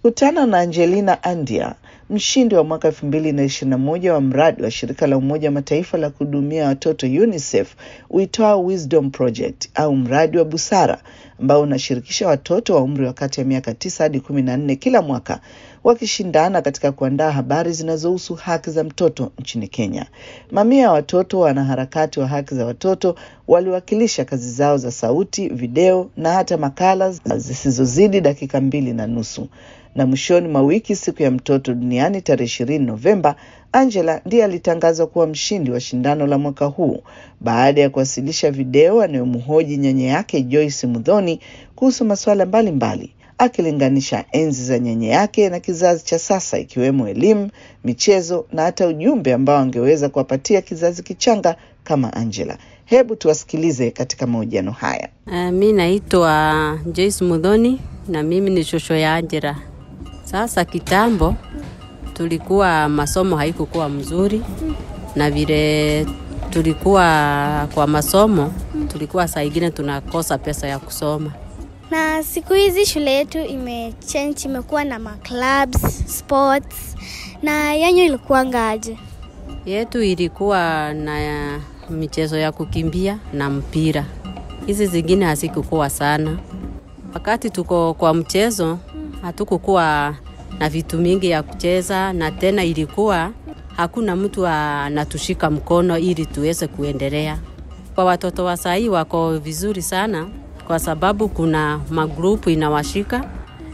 Kutana na Angelina Andia, mshindi wa mwaka elfu mbili na ishirini na moja wa mradi wa shirika la Umoja wa Mataifa la kuhudumia watoto UNICEF uitwao Wisdom Project au mradi wa busara ambao unashirikisha watoto wa umri wa kati ya miaka tisa hadi kumi na nne kila mwaka wakishindana katika kuandaa habari zinazohusu haki za mtoto nchini Kenya. Mamia ya watoto wanaharakati wa haki za watoto waliwakilisha kazi zao za sauti, video na hata makala zisizozidi dakika mbili na nusu. Na mwishoni mwa wiki, siku ya mtoto duniani tarehe ishirini Novemba, Angela ndiye alitangazwa kuwa mshindi wa shindano la mwaka huu baada ya kuwasilisha video anayomhoji nyanya yake Joyce Mudhoni kuhusu masuala mbalimbali akilinganisha enzi za nyanya yake na kizazi cha sasa ikiwemo elimu, michezo na hata ujumbe ambao angeweza kuwapatia kizazi kichanga kama Angela. Hebu tuwasikilize katika mahojiano haya. Uh, mi naitwa Joyce Mudhoni na mimi ni shosho ya Angela. Sasa kitambo tulikuwa masomo haikukuwa mzuri, na vile tulikuwa kwa masomo tulikuwa saa ingine tunakosa pesa ya kusoma na siku hizi shule yetu imechange, imekuwa na maclubs, sports. Na yanyu ilikuwa ngaje? yetu ilikuwa na michezo ya kukimbia na mpira. Hizi zingine hazikukuwa sana. Wakati tuko kwa mchezo, hatukukuwa na vitu mingi ya kucheza, na tena ilikuwa hakuna mtu anatushika mkono ili tuweze kuendelea. Kwa watoto wa sahii wako vizuri sana kwa sababu kuna magrupu inawashika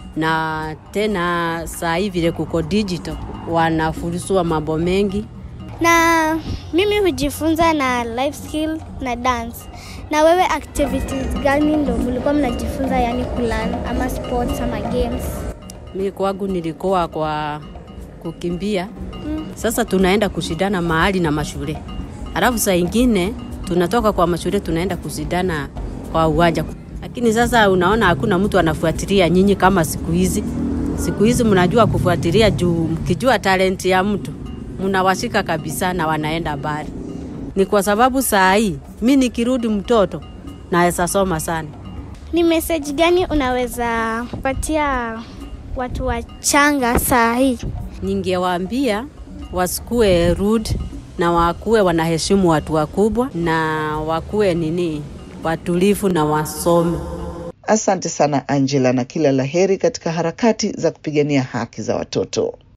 na tena saa hii vile kuko digital wanafurusua mambo mengi. Na mimi hujifunza na life skill na dance. Na wewe activities gani ndo mlikuwa mnajifunza, yani kulan ama sports ama games? Mi kwangu nilikuwa kwa kukimbia. Sasa tunaenda kushindana mahali na mashule, alafu saa ingine tunatoka kwa mashule tunaenda kushindana kwa uwanja lakini sasa unaona hakuna mtu anafuatilia nyinyi kama siku hizi. Siku hizi mnajua kufuatilia juu, mkijua talenti ya mtu mnawashika kabisa na wanaenda mbali. Ni kwa sababu saa hii mi nikirudi mtoto naweza soma sana. Ni message gani unaweza kupatia watu wachanga saa hii? Ningewaambia wasikue rude na wakuwe wanaheshimu watu wakubwa na wakuwe nini watulivu na wasome. Asante sana Angela, na kila laheri katika harakati za kupigania haki za watoto.